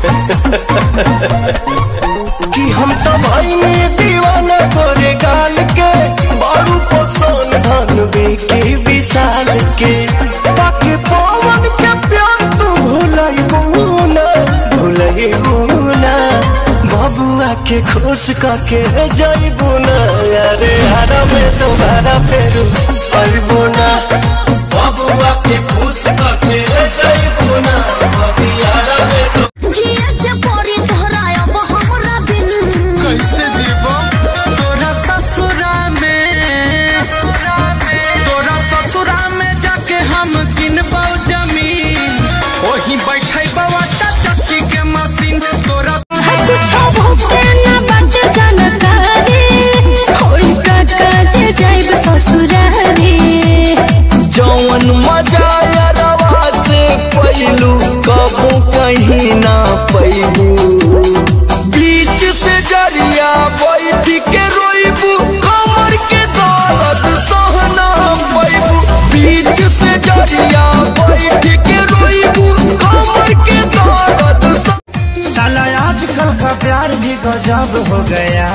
कि हम तो भाई में दीवाना गोरे गाल के बारू पोसन धन बेके विशाल के बाकी पवन के प्यार तू भूलई बुना भूलई बुना बबुआ के खुश करके जई बुना अरे हरा में तुम्हारा फेरू आई बुना बबुआ के खुश करके जई बुना बबियारा में तो जिया के परी तोहरायब हमरा बिन कैसे जीवो तोरा ससुरा में तोरा ससुरा में जाके हम किनबौ जमीन ओही बैठे बवाटा चक्की के मशीन तोरा है कुछ भोगते ना बाटे जानकारी होई का काजे जाइब ससुरारी जौन मजा यारवा से पैलू कबू कहीं ना पैबू बीच से जरिया बैठ के रोइबू कमर के दर्द सहना पैबू बीच से जरिया बैठ के रोइबू कमर के दर्द सह- साला आजकल का प्यार भी गजब हो गया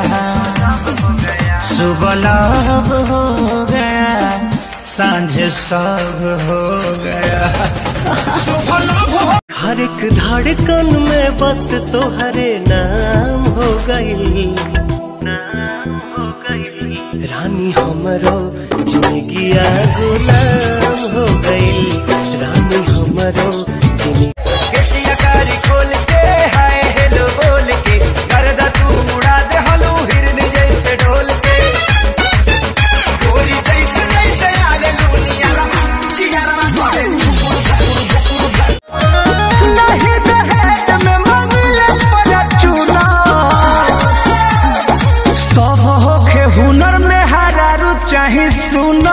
सुबह लब हो गया सांझ सब हो गया हर एक धड़कन में बस तोहरे नाम हो गई नाम हो गई रानी हमरो जिंदगिया गुलाम हो गई रानी हमरो जिंदगी केसिया कारी खोल के हाय हेलो बोल के करदा तू उड़ा दे हलू हिरन जैसे ढोल के गोरी जैसे जैसे आगे लूनिया रमा चियारा तोड़े नहीं दहेज में मांगले पर चूना सब होखे हुनर में हरारू चाहे सुना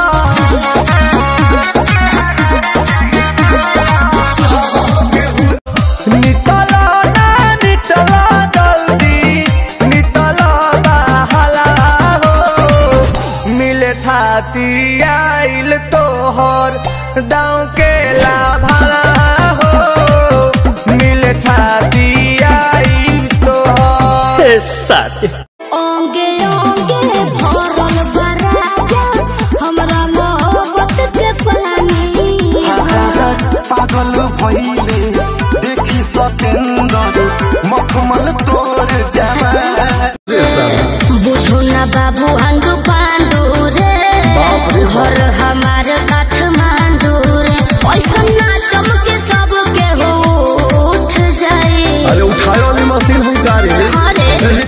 नितला ना नितला जल्दी नितला बहला हो मिले थाती आइल तोहर दाँव के लाभला हो मिले थाती आइल तोहर साथी ओंगे ओंगे भरल बराजा हमरा मोहब्बत के पानी पागल भइले देखि सतेन्दर मखमल तोर जामा बुझो ना बाबू हंडू पांडू रे घर हमार काठमांडू रे पैसा ना चमके सबके हो उठ जाए अरे उठाए वाली मशीन है गाड़ी अरे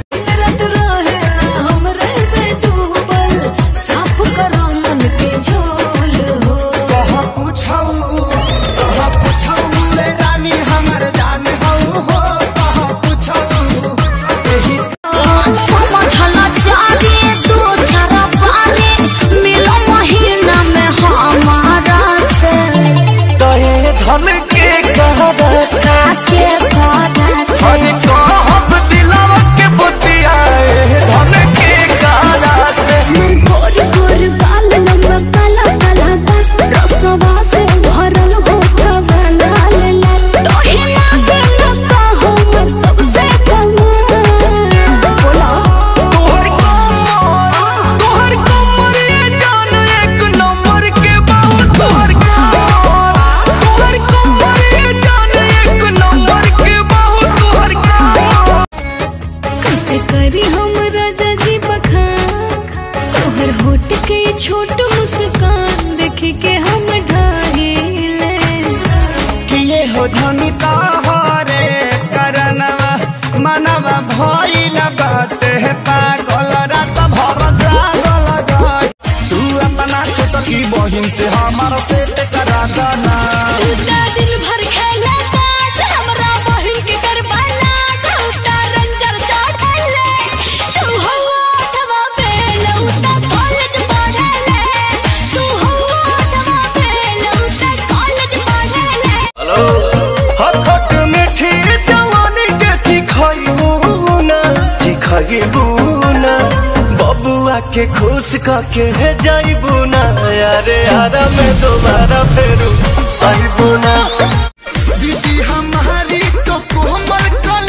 कह पूछऊ कह पूछऊ ले रानी हमर जान हऊ हो कह पूछऊ एही समझना चाहिए दो चारा पानी मिलो महीना में हमारा से तहे धन के कहरा से के खाना से अरे कहब दिलवा के बुतियाए धन के कहरा से गोर गोर बाल लम्बा काला काला दाग रसवा से भरल होठा बना लेला तोही ना लगा हमर सबसे कमाल बोला तोहर कमर तोहर कमर ये जान एक नंबर के बाबू तोहर कमर तोहर कमर ये जान एक नंबर के बाबू तोहर कमर कैसे करी हम राजा जी बखान तोहर होठ के ये छोट मुस्कान देख के हम ढाहिले किए हो धनी ताहरे करनवा मनवा भइल बाटे पागल रात भर जागल रही तू अपना छोट की बहिन से हमारा सेट करा दाना उता दिन भर खेला ताश हमरा बहिन के करवाना उता रंजर चढ़ले तू हो आठवा फेल उता कॉलेज पढ़ले तू हो आठवा फेल उता कॉलेज पढ़ले हखट मीठी जवानी के चिखइबू ना चिखइबू ना बबुआ के खुश करके जाइबू ना अरे हरा में दोबारा फेरू आइबू ना दीदी हमारी तो कोमल कल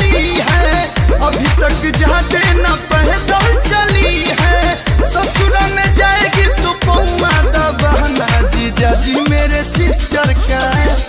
सिस्टर का